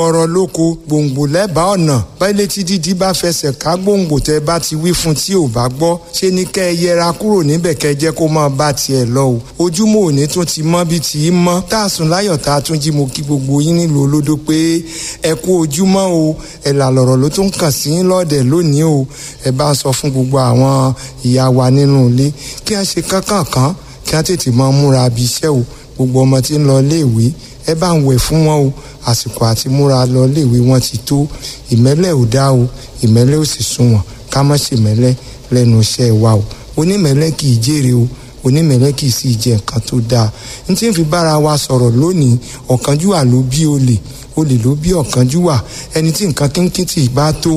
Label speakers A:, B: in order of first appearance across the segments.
A: ọ̀rọ̀ lóko gbòǹgbò lẹ́bàá ọ̀nà báyìí tí dídí bá fẹsẹ̀ ká gbòǹgbò tẹ́ bá ti wí fún tí ò bá gbọ́ ṣé ni kẹ́ ẹ yẹra kúrò níbẹ̀ kẹ́ ẹ jẹ́ kó máa bá tiẹ̀ lọ o ojúmọ́ òní tún ti mọ́ bí ti í mọ́ táàsùn láyọ̀ tá a tún jí mo kí gbogbo yín nílùú olódó pé ẹ kú ojúmọ́ o ẹ̀là lọ̀rọ̀ ló tún kàn sí yín lọ́ọ̀dẹ̀ lónìí o ẹ bá ń sọ fún gbogbo àwọn ìyá wa nínú ilé kí a ṣe kánkànkán kí a tètè máa múra bí iṣẹ́ o gbogbo ọmọ tí ń lọ iléèwé ẹ bá ń wẹ̀ fún wọn o àsìkò àti múra lọ iléèwé wọn ti tó ìmẹ́lẹ̀ ò dá o ìmẹ́lẹ̀ ò sì sunwọ̀n ká má ṣe mẹ́lẹ̀ lẹ́nu iṣẹ́ wa o onímẹ́lẹ̀ kì í jèrè o onímẹ́lẹ̀ kì í sì jẹ nǹkan tó dáa n tí ń fi bára wa sọ̀rọ̀ lónìí ọ̀kánjúwà ló bí olè olè ló bí ọ̀kánjúwà ẹni tí nǹkan kínkìntì bá tó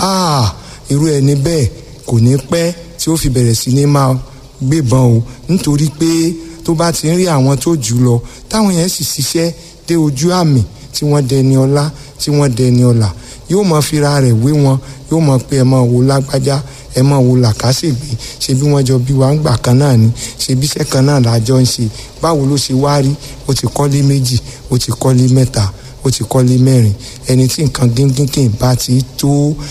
A: irú ẹni bẹ́ẹ̀ kò ní pẹ́ tí ó fi bẹ̀rẹ̀ sí ní máa gbébọn o nítorí pé tó bá ti ń rí àwọn tó jù lọ táwọn yẹn sì ṣiṣẹ́ dé ojú àmì tí wọ́n dẹni ọlá tí wọ́n dẹni ọlà yóò mọ fira rẹ̀ wé wọn yóò mọ pé ẹ máa wo lágbájá ẹ máa wo làkàṣègbè ṣe bí wọ́n jọ bí wàá ń gbà kan náà ni ṣe bí iṣẹ́ kan náà lájọ ń ṣe báwo ló ṣe wá rí ó ti kọ́lé méjì ó ti kọ́lé mẹ́ta ó ti kọ́lé mẹ́rin ẹni tí nǹkan gíngínkìn bá ti tó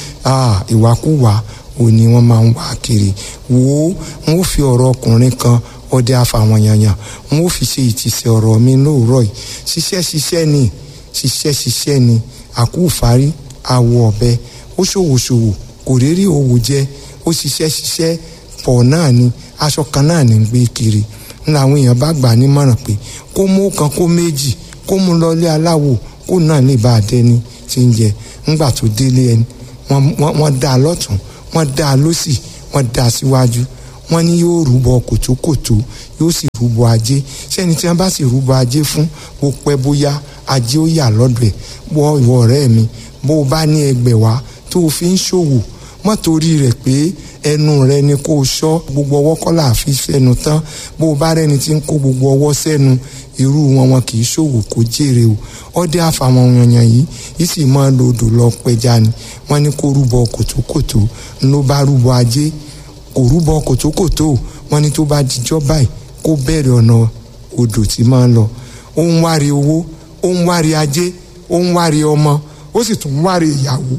A: ìwàkúwà ò ní wọ́n máa ń wá kiri wo n ó fi ọ̀rọ̀ ọkùnrin kan ọdẹ àfàwọn yanyan n ó fi ṣe ìtìsẹ̀ ọ̀rọ̀ mi lóòrọ̀ yìí ṣiṣẹ́ ṣiṣẹ́ ni ṣiṣẹ́ ṣiṣẹ́ ni àkúfárí àwọ̀ ọ̀bẹ ó ṣòwòṣòwò kò réré òwò jẹ ó ṣiṣẹ́ ṣiṣẹ́ pọ̀ náà ni aṣọ kan náà ní gbé kiri ní àwọn èèyàn bá gbà nímọ̀ràn pé kó mú kan kó méjì kó mú lọlé aláwo kó náà lè bá a dẹni tí ń jẹ ńgbà tó délé ẹni wọ́n dá a lọ́tún wọ́n dá a lọ́sì wọ́n dá a síwájú wọ́n ní yóò rúbọ kòtókòtó yóò sì rúbọ ajé sẹ́ni tí wọ́n bá sì rúbọ ajé fún bó pẹ́ bóyá ajé ó yà lọ́dọ̀ ẹ̀ wọ ìwọ ọ̀rẹ́ mi bó o bá ní ẹgbẹ̀wá tó o fi ń ṣòwò mọ́ torí rẹ̀ pé ẹnu rẹ ni kó o ṣọ́ gbogbo ọwọ́ kọ́ là fi fẹnu tán bó o bá rẹni tí ń kó gbogbo ọwọ́ sẹ́nu irú wọn wọn kì í ṣòwò kó jèrè o ọdẹ àfàwọn èèyàn yìí yìí sì máa lo odò lọ pẹja ni wọ́n ní kó rúbọ kòtókòtó ló bá rúbọ ajé kò rúbọ kòtókòtó wọ́n ní tó bá dijọ́ báyìí kó bẹ̀rẹ̀ ọ̀nà odò tí máa ń lọ ó ń wárí owó ó ń wárí ajé ó ń wárí ọmọ ó sì tún ń wárí ìyàwó